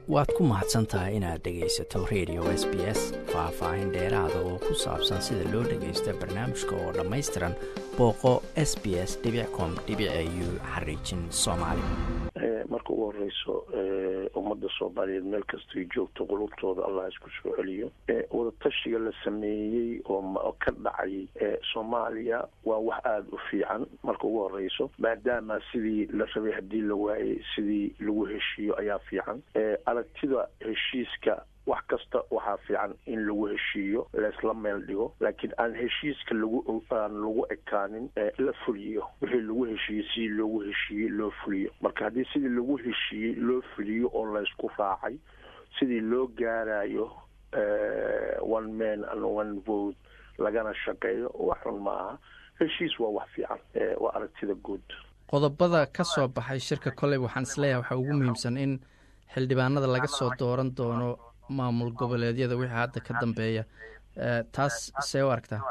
waad ku mahadsan tahay inaad dhegaysato radio s b s faah-faahin dheeraada oo ku saabsan sida loo dhagaysto barnaamijka oo dhammaystiran booqo s b s com u xariijin soomaali marka ugu horeyso ummadda soomaaliyeed meel kastay joogto qulubtooda allah isku soo celiyo wadatashiga la sameeyey oo ka dhacay soomaaliya waa wax aada u fiican marka ugu horeyso maadaama sidii la rabay haddii la waayey sidii lagu heshiiyo ayaa fiican aragtida heshiiska wax kasta waxaa fiican in lagu heshiiyo laysla meel dhigo laakiin aan heshiiska lagu aan lagu ekaanin la fuliyo wixii lagu heshiiyey sidii loogu heshiiyey loo fuliyo marka haddii sidii lagu heshiiyey loo fuliyo oo laysku raacay sidii loo gaarayo one man and one vote lagana shaqeeyo wax xun maaha heshiis waa wax fiican waa aragtida guud qodobada ka soo baxay shirka koley waxaan isleeyahay waxaa ugu muhiimsan in xildhibaanada laga soo dooran doono maamul goboleedyada wixii hadda ka dambeeya taas see u aragtaa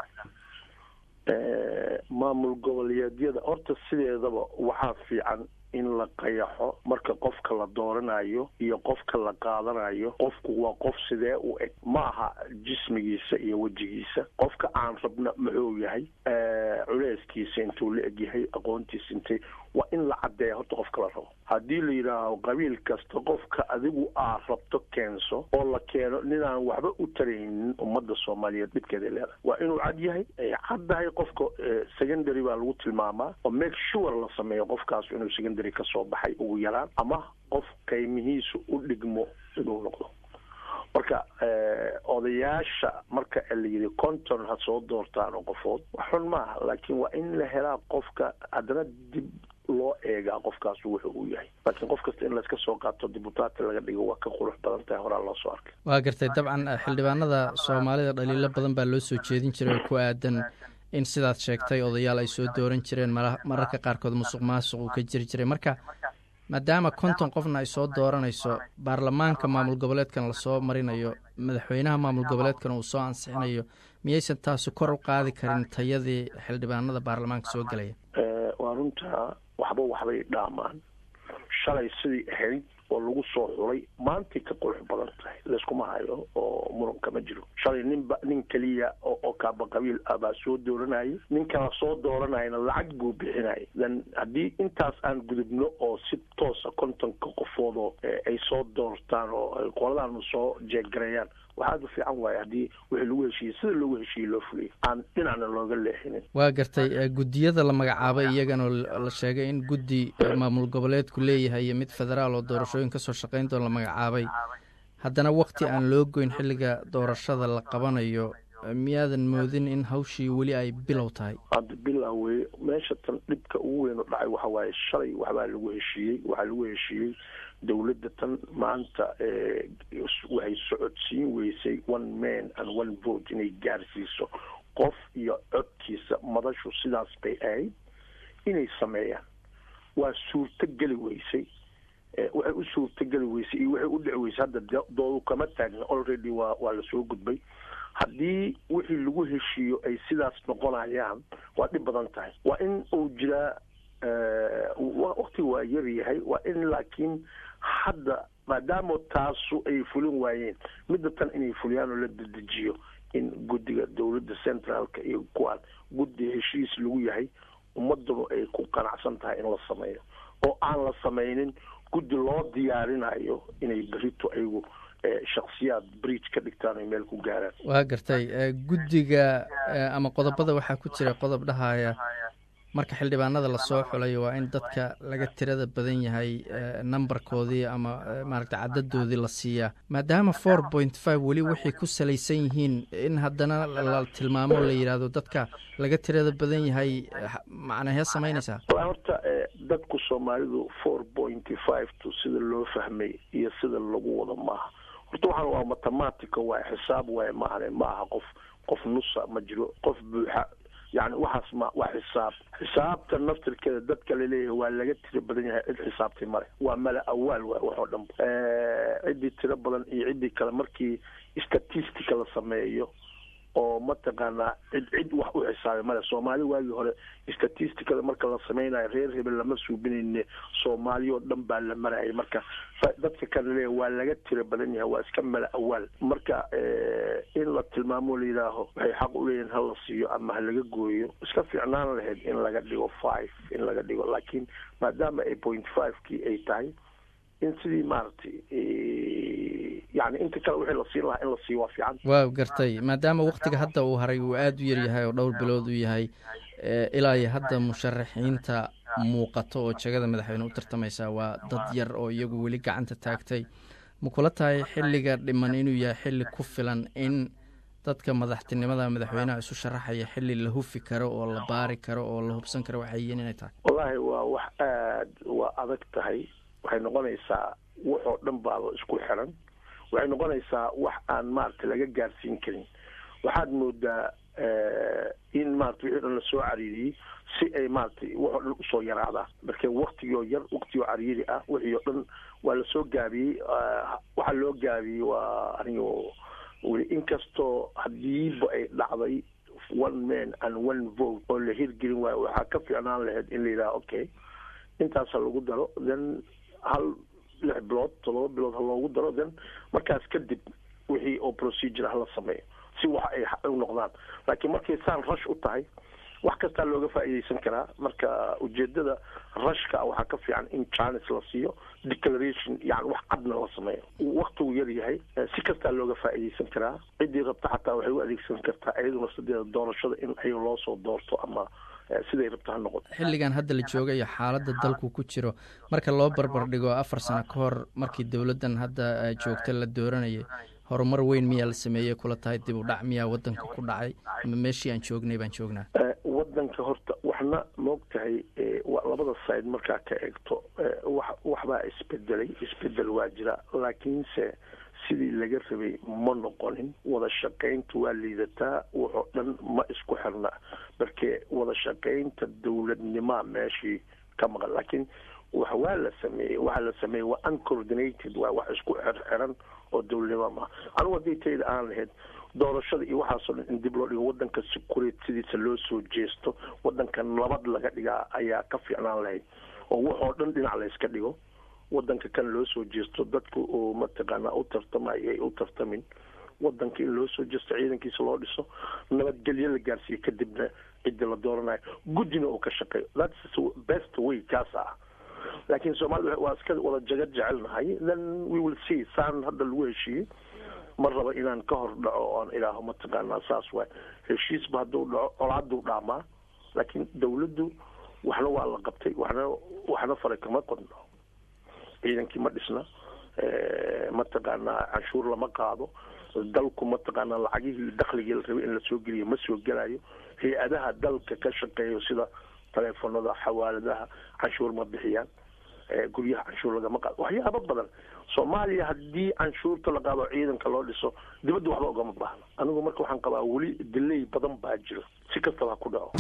maamul goboleedyada horta sideedaba waxaa fiican in la qayaxo marka qofka la dooranayo iyo qofka la qaadanayo qofku waa qof sidee u eg ma aha jismigiisa iyo wejigiisa qofka aan rabna muxuu yahay culeyskiisa intuu la eg yahay aqoontiisa intay waa in la caddeeya horta qofka la rabo haddii la yidhaaho qabiil kasta qofka adigu aa rabto keenso oo la keeno ninaan waxba u taraynin ummadda soomaaliyeed dhibkeeda leedahay waa inuu cad yahay ay caddahay qofka secondary baa lagu tilmaamaa oo make sure la sameeyo qofkaas inuu secondary ka soo baxay ugu yaraan ama qof qiimihiisu u dhigmo inuu noqdo marka odayaasha marka la yidhi conton ha soo doortaan oo qofood wax xun maaha laakiin waa in la helaa qofka haddana dib loo eegaa qofkaas wuxuu uu yahay laakiin qof kasta in layska soo qaato dibutaati laga dhigo waa ka qurux badan tahay horaa loo soo arkay waa gartay dabcan xildhibaanada soomaalida dhaliilo badan baa loo soo jeedin jiray oo ku aadan in sidaad sheegtay odayaal ay soo dooran jireen mararka qaarkood musuq maasuq uu ka jiri jiray marka maadaama konton qofna ay soo dooranayso baarlamaanka maamul goboleedkan lasoo marinayo madaxweynaha maamul goboleedkan uu soo ansixinayo miyaysan taasu kor u qaadi karin tayadii xildhibaanada baarlamaanka soo gelaya waa runtaa waxba waxbay dhaamaan shalay sidii ahayd oo lagu soo xulay maantay ka qurux badan tahay layskuma hayo oo muranka ma jiro shalay ninba nin keliya oo kaaba qabiil ah baa soo dooranayay ninkala soo dooranayana lacag buu bixinayay then haddii intaas aan gudubno oo si toosa kontonka qofoodoo ay soo doortaan oo qoladaanu soo jeeggareeyaan waxaad u fiican waaye haddii wixii lagu heshiiyey sida loogu heshiiyey loo fuliyay aan dhinacna looga leexinin waa gartay guddiyada la magacaabay iyagana la sheegay in guddi maamul goboleedku leeyahay iyo mid federaal oo doorashooyin kasoo shaqayn doon la magacaabay haddana wakti aan loo goyn xilliga doorashada la qabanayo miyaadan moodin in hawshii weli ay bilow tahay hadda bilow wey meesha tan dhibka ugu weyn u dhacay waxa waaye shalay waxbaa lagu heshiiyey waxaa lagu heshiiyey dowladda tan maanta waxay socodsiin weysay one man and one vote inay gaarsiiso qof iyo codkiisa madashu sidaas bay ahayd inay sameeyaan waa suurto geli weysay waxay u suurto geli weysay iyo waxay u dhici weysay hadda doodu kama taagna already waa waa lasoo gudbay haddii wixii lagu heshiiyo ay sidaas noqonayaan waa dhib badan tahay waa in uu jiraa wakti waa yar yahay waa in laakiin hadda maadaama taasu ay fulin waayeen midda tan inay fuliyaan oo la dedejiyo in guddiga dowladda centraalka iyo kuwaan guddi heshiis lagu yahay ummadanu ay ku qanacsan tahay in la sameeyo oo aan la sameynin guddi loo diyaarinayo inay berito ayagu shaksiyaad bridge ka dhigtaan ay meel ku gaaraan waa gartay guddiga ama qodobada waxaa ku jira qodob dhahaya marka xildhibaanada lasoo xulayo waa in dadka laga tirada badan yahay numberkoodii ama maaragta cadadoodii la siiyaa maadaama four point five weli waxay ku salaysan yihiin in haddana la tilmaamo la yidhaahdo dadka laga tirada badan yahay macnahee samaynaysaa horta dadku soomaalidu four pointy five to sida loo fahmay iyo sida lagu wado maaha horta waxaan waa mathematica waay xisaab waay maahane ma aha qof qof nusa ma jiro qof buuxa yani waxaas ma waa xisaab xisaabta naftirkeeda dadka laleeyahay waa laga tiro badan yahay cid xisaabtay male waa mala awaal waay wax oo dhan ciddii tiro badan iyo ciddii kale markii statistica la sameeyo oo mataqaanaa cid cid wax u xisaabay male soomaali waagii hore statisticada marka la sameynayo reer hebel lama suubinayne soomaali oo dhan baa la marayay marka dadka kale leeya waa laga tiro badan yahay waa iska mala awaal marka in la tilmaamo la yidhaaho waxay xaq u leeyihin ha la siiyo ama ha laga gooyo iska fiicnaan lahayd in laga dhigo five in laga dhigo laakiin maadaama ay point five kii ay tahay in sidii maaragtay yani inta kale wixii la siin lahaa in la siiyo waa fiican waa gartay maadaama waktiga hadda uu haray uu aada u yaryahay oo dhowr bilood uu yahay ilaa iyo hadda musharaxiinta muuqato oo jegada madaxweyne u tartamaysaa waa dad yar oo iyagu weli gacanta taagtay ma kula tahay xilliga dhiman inuu yahay xilli ku filan in dadka madaxtinimada madaxweynaha isu sharaxaya xilli la hufi karo oo la baari karo oo la hubsan karo waxay yihiin inay tahay wallaahi waa wax aad waa adag tahay waxay noqonaysaa waxoo dhan baaba isku xiran waxay noqonaysaa wax aan maaragtay laga gaarsiin karin waxaad moodaa in maarata wixii dhan lasoo cariiriyey si ay maaragtay waxoo dhan usoo yaraadaan marka waktigoo yar waktigoo cariiri ah wixii oo dhan waa lasoo gaabiyey waxaa loo gaabiyey waa anigo weli inkastoo hadiiba ay dhacday one man and one vote oo la hirgelin waayo waxaa ka fiicnaan lahayd in la yidhaha okay intaasa lagu daro then hal lix bilood todoba bilood ha loogu daro then markaas kadib wixii oo procedure hala sameeyo si wax ay u noqdaan laakiin markay saan rush u tahay wax kastaa looga faa'iidaysan karaa marka ujeedada rashka waxaa ka fiican in janis la siiyo declaration yani wax cadna la sameeyo waktigu yar yahay si kastaa looga faa'iidaysan karaa ciddii rabta xataa waxay u adeegsan kartaa iyaduna sideeda doorashada in ayaga loo soo doorto ama siday rabta ha noqoto xilligan hadda la jooga iyo xaaladda dalku ku jiro marka loo barbar dhigo afar sano ka hor markii dowladdan hadda joogta la dooranayay horumar weyn miyaa la sameeyey kula tahay dib u dhac miyaa wadanka ku dhacay ama meeshii aan joognay baan joognaa wadanka horta waxna maog tahay labada side markaa ka eegto wax waxbaa isbedelay isbedel waa jira laakiinse sidii laga rabay ma noqonin wada shaqaynta waa liidataa waxoo dhan ma isku xirna marke wada shaqaynta dowladnimaa meeshii ka maqan laakiin wax waa la sameeyey waxa la sameeyey waa uncoordinated waa wax isku xirxiran oo dowladnimo maaha anigu haddii tayda aan lahayd doorashada iyo waxaasoo dhan in dib loo dhigo wadanka securit sidiisa loo soo jeesto wadanka nabad laga dhigaa ayaa ka fiicnaan lahayd oo waxoo dhan dhinac layska dhigo wadanka kan loo soo jeesto dadka oo mataqaanaa u tartamayo ay u tartamin wadanka in loo soo jeesto ciidankiisa loo dhiso nabadgelyo la gaarsiiyo kadibna ciddi la dooranayo guddina uu ka shaqeeyo thats best way kaas ah laakiin soomaalida waa iska wada jaga jecelnahay then we will see saan hadda lagu heshiiyey ma raba inaan ka hor dhaco oan idhaaho mataqaanaa saas waay heshiisba hadduu dhaco colaaduu dhaamaa laakiin dawladdu waxna waa la qabtay waxna waxna faray kama qodno ciidankii ma dhisna mataqaanaa canshuur lama qaado dalku mataqaanaa lacagihii dakligii la rabay in la soo geliyo ma soo gelayo hay-adaha dalka ka shaqeeyo sida taleefonada xawaaladaha canshuur ma bixiyaan guryaha canshuur lagama qaado waxyaaba badan soomaaliya haddii canshuurta la qaado ciidanka loo dhiso dibadda waxba ogama baahna anigu marka waxaan qabaa weli dilay badan baa jiro si kastaba ha ku dhaco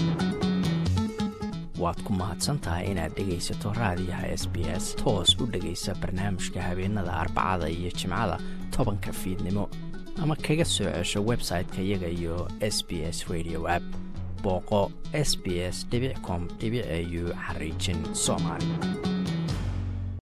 waad ku mahadsantahay inaad dhegaysato raadiyaha s b s toos u dhegaysa barnaamijka habeenada arbacada iyo jimcada tobanka fiidnimo ama kaga soo cesho website-ka iyaga iyo s b s radio app booqo s b s com au xariijin soomaali